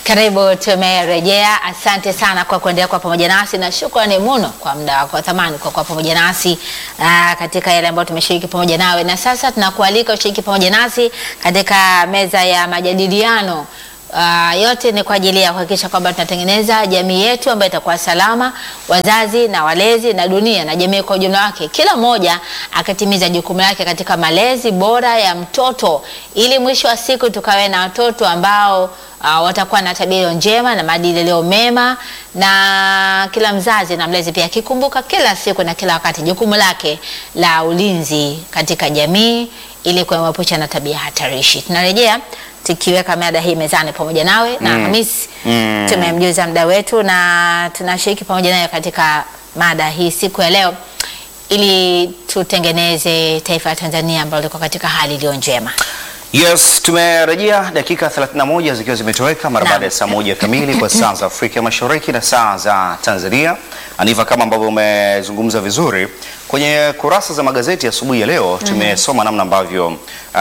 Karibu, tumerejea. Asante sana kwa kuendelea kwa pamoja nasi na shukrani muno kwa muda wako wa thamani kwa kuwa pamoja nasi aa, katika yale ambayo tumeshiriki pamoja nawe, na sasa tunakualika ushiriki pamoja nasi katika meza ya majadiliano. Uh, yote ni kwa ajili ya kuhakikisha kwamba tunatengeneza jamii yetu ambayo itakuwa salama, wazazi na walezi na dunia na jamii kwa ujumla wake, kila mmoja akatimiza jukumu lake katika malezi bora ya mtoto, ili mwisho wa siku tukawe na watoto ambao uh, watakuwa na tabia njema na maadili yaliyo mema, na kila mzazi na mlezi pia akikumbuka kila siku na kila wakati jukumu lake la ulinzi katika jamii ili kuepusha na tabia hatarishi. Tunarejea tukiweka mada hii mezani pamoja nawe na Hamisi Mm. tumemjuza mda wetu na tunashiriki pamoja naye katika mada hii siku ya leo ili tutengeneze taifa la Tanzania ambalo liko katika hali iliyo njema. Yes, tumerejea dakika 31 zikiwa zimetoweka mara Naam. baada ya saa moja kamili kwa saa za Afrika Mashariki na saa za Tanzania. Aniva, kama ambavyo umezungumza vizuri kwenye kurasa za magazeti asubuhi ya leo, tumesoma namna ambavyo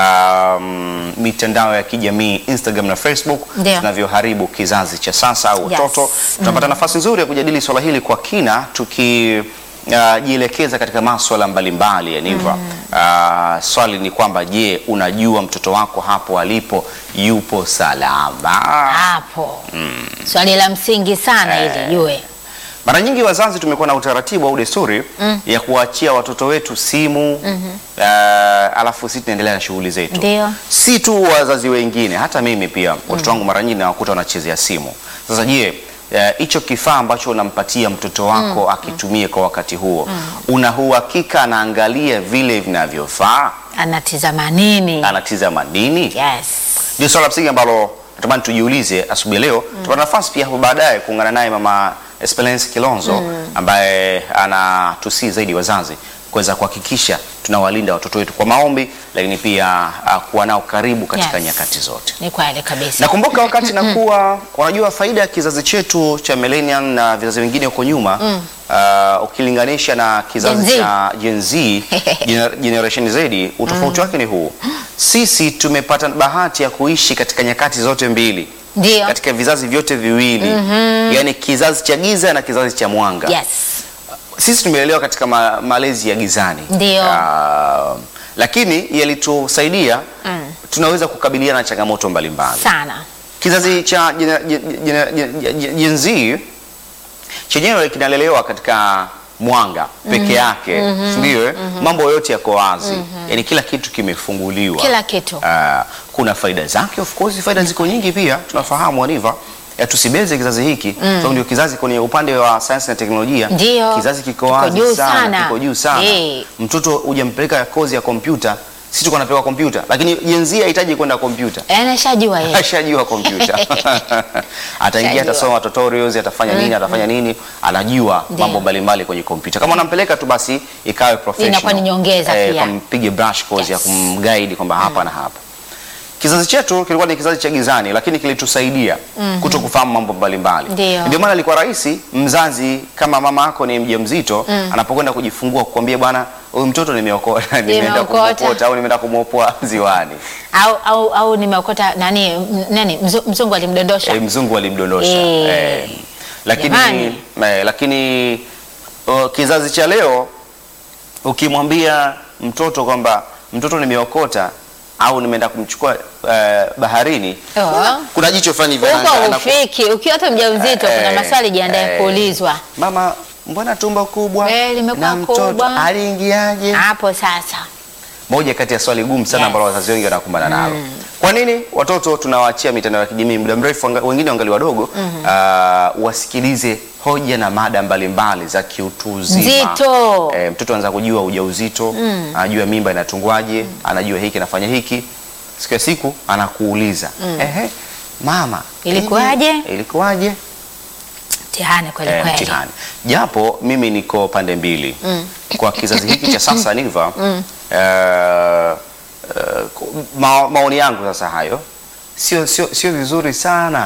um, mitandao ya kijamii Instagram na Facebook Ndio. zinavyoharibu kizazi cha sasa au Yes. watoto. Tunapata nafasi nzuri ya kujadili swala hili kwa kina tuki Uh, jielekeza katika maswala mbalimbali Yaniva. Uh, swali ni kwamba je, unajua mtoto wako hapo alipo yupo salama? Hapo swali la msingi sana Eh. ili jue Mara nyingi wazazi tumekuwa na utaratibu au desturi ya kuachia watoto wetu simu uh, alafu sisi tunaendelea na shughuli zetu. Ndio. Si tu wazazi wengine, hata mimi pia watoto wangu mara nyingi nawakuta wanachezea simu. Sasa je, eh, hicho kifaa ambacho unampatia mtoto wako akitumie kwa wakati huo, una uhakika anaangalia vile vinavyofaa? anatizama nini? Anatizama nini? Yes. Ndio swala la msingi ambalo natamani tujiulize asubuhi ya leo. Tupata nafasi pia hapo baadaye kuungana naye Mama Esperance Kilonzo ambaye anatusii zaidi wazazi kuweza kuhakikisha tunawalinda watoto wetu kwa maombi, lakini pia uh, kuwa nao karibu katika Yes. nyakati zote. Ni kweli kabisa. Nakumbuka wakati nakuwa, unajua faida ya kizazi chetu cha millennial na vizazi vingine huko nyuma uh, ukilinganisha na kizazi Gen Z. cha Gen Z gener- generation Z, utofauti wake ni huu. Sisi tumepata bahati ya kuishi katika nyakati zote mbili, Ndio. katika vizazi vyote viwili, yaani kizazi cha giza na kizazi cha mwanga. Yes. Sisi tumelelewa katika ma malezi ya gizani Ndio. Ah, lakini yalitusaidia tunaweza kukabiliana na changamoto mbalimbali. Sana. Kizazi cha jena- jena- jena- jena- jena- Gen Z chenyewe kinalelewa katika mwanga peke yake, si ndio? eh? Mambo yote yako wazi, yaani kila kitu kimefunguliwa. Kila kitu. Ah, kuna faida zake, of course faida ziko nyingi pia, tunafahamu Aniva. Ya tusibeze kizazi hiki sababu ndio kizazi kwenye upande wa sayansi na teknolojia Ndio. kizazi kiko Kiko wazi juu sana, sana. kiko juu sana. Eh. Mtoto hujampeleka kozi ya kompyuta, sisi tuko napewa kompyuta, lakini Gen Z hahitaji kwenda kompyuta Anashajua yeye. ashajua kompyuta ataingia Ashajua. atasoma tutorials atafanya nini atafanya nini anajua Ndio. mambo mbalimbali kwenye kompyuta kama unampeleka tu basi ikawe professional Inakuwa ni nyongeza pia. kampige brush course ya Yes. kumguide kwamba hapa na hapa kizazi chetu kilikuwa ni kizazi cha gizani lakini kilitusaidia kuto kufahamu mambo mbalimbali Ndio. ndio maana ilikuwa rahisi mzazi kama mama yako ni mjamzito anapokwenda kujifungua kukwambia bwana huyu mtoto nimeokota nimeenda Nimeokota. kumwokota au nimeenda kumwopoa ziwani Au au au nimeokota nani m- nani mzu- mzungu alimdondosha. Eh, mzungu alimdondosha Eh. eh. Lakini, Jamani. eh, lakini uh, kizazi cha leo ukimwambia mtoto kwamba mtoto nimeokota au nimeenda kumchukua eh, baharini Oh. kuna, kuna jicho fulani hivi ana- Huko ana- ufiki ukiwa hata mjamzito kuna eh, maswali jiandae eh, kuulizwa. mama mbona tumbo kubwa Eh, limekuwa na mtoto kubwa. aliingiaje Hapo sasa. moja kati ya swali gumu sana Yes. ambalo wazazi wengi wanakumbana nalo. Kwa nini watoto tunawaachia mitandao ya kijamii muda mrefu, wanga- wengine wangali wadogo, ah, wasikilize hoja na mada mbalimbali za kiutu uzima. Nzito. Eh, mtoto anaanza kujua ujauzito, anajua mimba inatungwaje, anajua hiki anafanya hiki. Siku ya siku anakuuliza ehe, mama Ilikuwaje? hivi, ilikuwaje? Mtihani kweli eh, kweli. mtihani. Japo mimi niko pande mbili kwa kizazi hiki cha sasa Niva, eh, eh, ku- ma, maoni yangu sasa hayo sio sio sio vizuri sana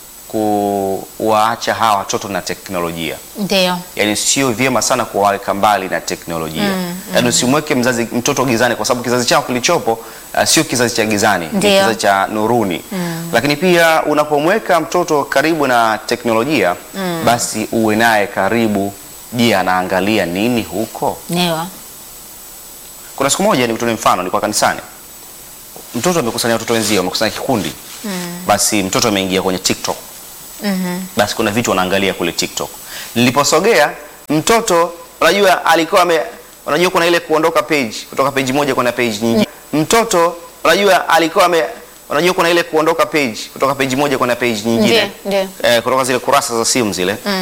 kuwaacha hawa watoto na teknolojia Ndio. yaani sio vyema sana kuwaweka mbali na teknolojia yaani usimweke mzazi mtoto gizani kwa sababu kizazi chao kilichopo uh, sio kizazi cha gizani ni Ndio. kizazi cha nuruni Lakini pia unapomweka mtoto karibu na teknolojia basi uwe naye karibu. Je, anaangalia nini huko? Ndio. Kuna siku moja nikutolee mfano, nilikuwa kanisani, mtoto amekusanya watoto wenzio, amekusanya kikundi basi mtoto ameingia kwenye TikTok basi kuna vitu wanaangalia kule TikTok. Niliposogea mtoto, unajua alikuwa ame, unajua kuna ile kuondoka page kutoka page moja kwenda page nyingine. Mtoto unajua alikuwa ame, unajua kuna ile kuondoka page kutoka page moja kwenda page nyingine Ndiyo, ndiyo. eh, kutoka zile kurasa za simu zile